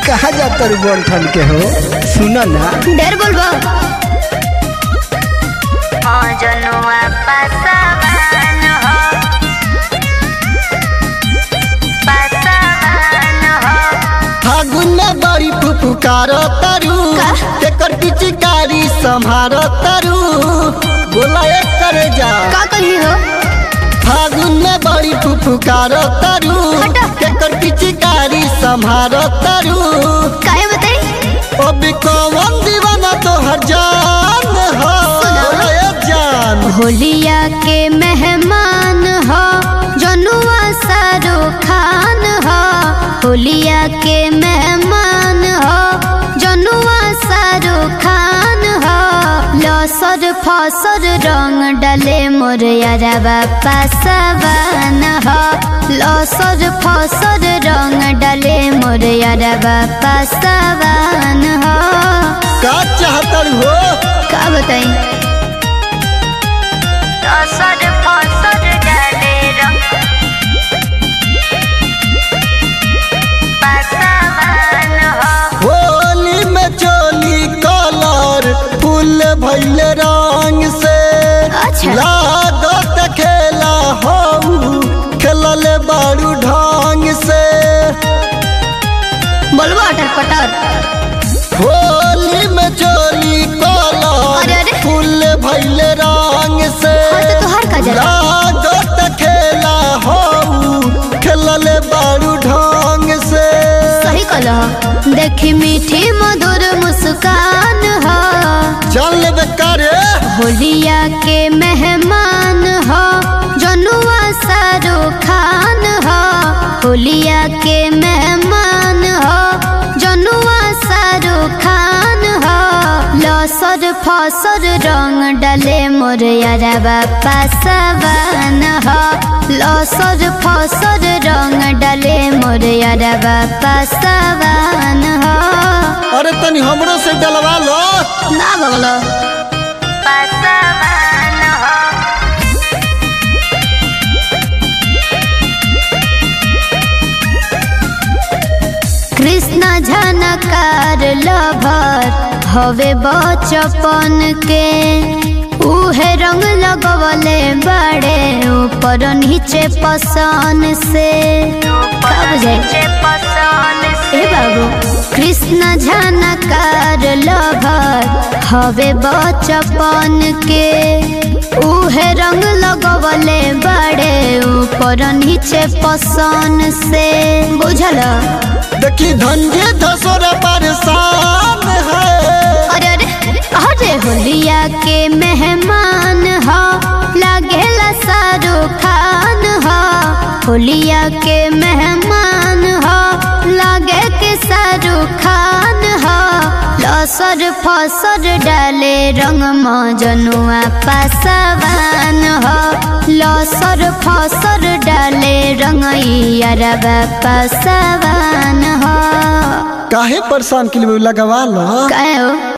कहा जाता रू बन ठन के हो सुना ना ढेर बोलबो हाँ जनुआ पासवान हो पासवान हो फागुन में बड़ी फुफुकार तरु का? एकर पिचकारी संभार तरु बोला एक करे जा का कही हो फागुन में बड़ी फुफुकार तरु हटा। एकर पिचकारी संभार तरु काहे बताई अभी कौन दीवाना तो हर जान हो बोला एक जान होलिया के मेहमान हो जनुआ शाहरुख खान हो होलिया के मेहमान हो जनुआ शाहरुख खान हो लसर फसर रंग डले मोर यारबा पासवान हो लसर फसर रंग डले मोर यारबा पासवान हो का चाहतर हो का बताई असर फसर डाले रंग पासवान हो होली में चोली कलर फूल भैल रंग से अच्छा। लागत खेला हो खेलल बारू ढंग से बोलबो अटर पटर होली में चोली अरे, कलर अरे। फूल भैल रंग से हाँ तो तोहार का जरा लागत खेला हो खेलल बारू ढंग से सही कलह देखी मीठी मधुर मुस्कान हो चल करे होलिया के मेहमान हो जनुआ शाहरुख खान हो होलिया के मेहमान हो जनुआ शाहरुख खान हो लसर फसर रंग डले मोर यारबा पासवान हो लसर फसर रंग डले मोर यारबा पासवान हो अरे तनी हमरो से डलवा लो ना बगलो पासवान हो कृष्ण झनकार लभर हवे बचपन के उहे रंग लगवले बड़े ऊपर नीचे पसन से कब जाए ए बाबू कृष्ण झनकार लभर हवे बचपन के उहे रंग लगवले बड़े ऊपर नीचे पसन से बुझल देखी धंधे धसोरा परेशान है अरे अरे अरे होलिया के मेहमान हो लागेला शाहरुख खान हो होलिया के मेहमान हो लागे के शाहरुख खान हो लसर फसर डाले रंग मजनुआ पासवान हो लसर फसर डाले रंग यारबा पासवान हो काहे परेशान के लिए लगवा लो काहे हो